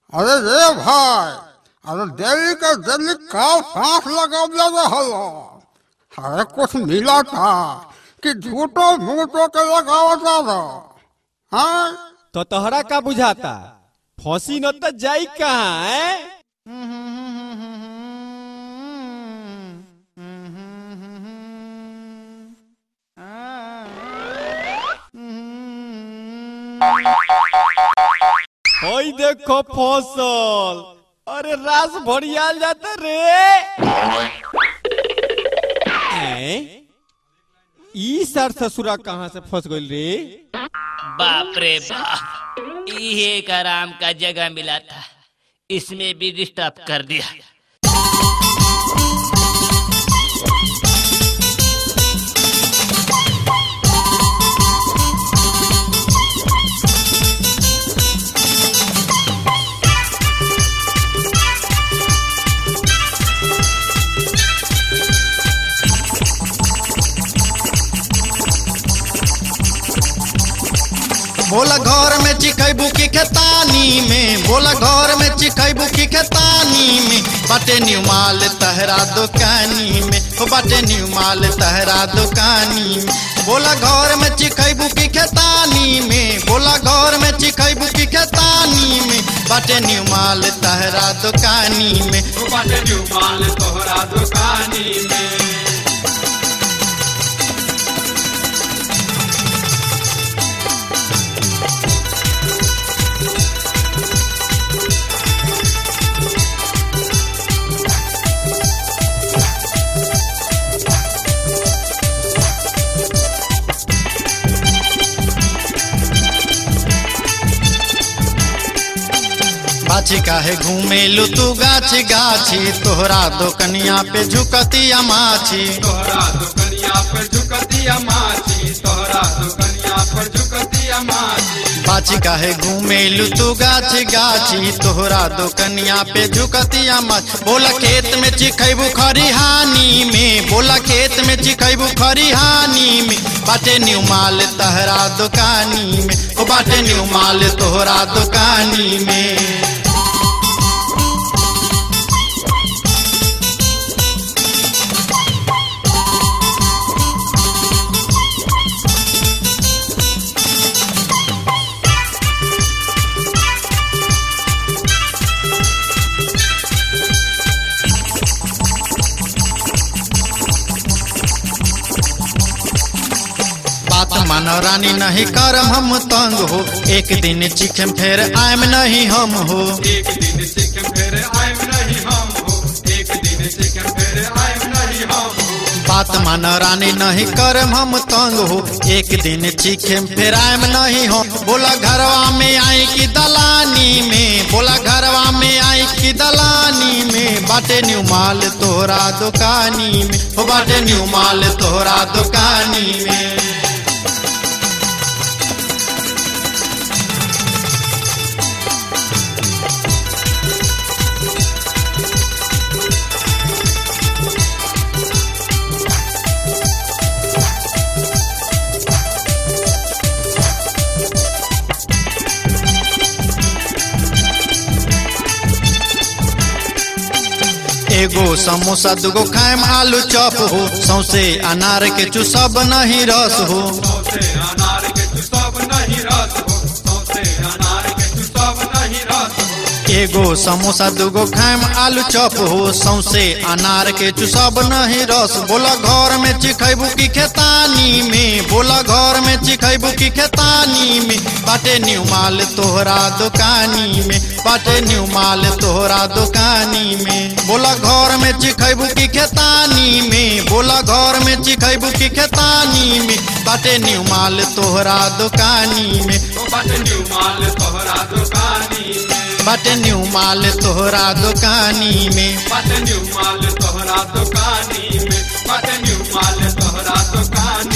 अरे रे भाई अरे दिल्ली के दिल्ली का सांस लगावले रहलो अरे कुछ मिला था कि झूठो मूठो के लगावता रहो हाँ तो तोहरा का बुझाता फंसी न त जाई कहाँ है ओई देखो फसल अरे रास भरियाल जाता रे हैं? ई सर ससुरा कहाँ से फंस गइल रे बाप रे बाप ये एक आराम का जगह मिला था इसमें भी डिस्टर्ब कर दिया बोला घर में चिखैबू की खेतानी में बोला घर में चिखैबू की खेतानी में बाटे न्यू माल तहरा दुकानी में ओ बाटे न्यू माल तहरा दुकानी में बोला घर में चिखैबू की खेतानी में बोला घर में चिखैबू की खेतानी में बाटे न्यू माल तहरा दुकानी में बाटे न्यू माल तोहरा दुकानी में बाछी काहे घूमेलू तू गाछी गाछी तोहरा दोकनिया पे झुकतिया माछी तोहरा दुकनिया पर झुकतिया माची तोहरा दुकनिया पर झुकतिया माची बाछी काहे घूमेलू तू गाछी गाछी तोहरा दोकनिया पे झुकतिया माछ बोला खेत में चिखैबू खरिहानी में बोला खेत में चिखैबू खरिहानी में बाटे न्यू माल तहरा दुकानी में ओ बाटे न्यू माल तोहरा दुकानी में बात मानो रानी नहीं करम हम तंग हो एक दिन चिखम फिर आयम नहीं हम हो एक दिन सिक्किम फिर आयम नहीं हम हो एक दिन सिक्किम फिर आयम नहीं हम हो बात मानो रानी नहीं करम हम तंग हो एक दिन चिखम फिर आयम नहीं हो बोला घरवा में आई की दलानी में बोला घरवा में आई की दलानी में बाटे न्यू माल तोहरा दुकानी में हो बाटे न्यू माल तोहरा दुकानी में एगो समोसा दूगो खाएम आलू चॉप हो सौसे अनार के चुसब नहीं रस हो सौसे अनार के तू सब नहीं रस हो सौसे अनार के तू सब नहीं रस हो एगो समोसा दूगो खाएम आलू चॉप हो सौसे अनार के चुसब नहीं रस बोला घर में चिखैबू की खेतानी में बोला घर में चिखैबू की खेतानी में बाटे न्यू माल तोहरा दुकानी में बाटे न्यू माल तोहरा दुकानी में बोला घर में चिखैबू की खेतानी में बोला घर में चिखैबू की खेतानी में बाटे न्यू माल तोहरा दुकानी में तो बाटे न्यू माल तोहरा दुकानी में बाटे न्यू माल तोहरा दुकानी में बाटे न्यू माल तोहरा दुकानी में बाटे न्यू माल तोहरा दुकानी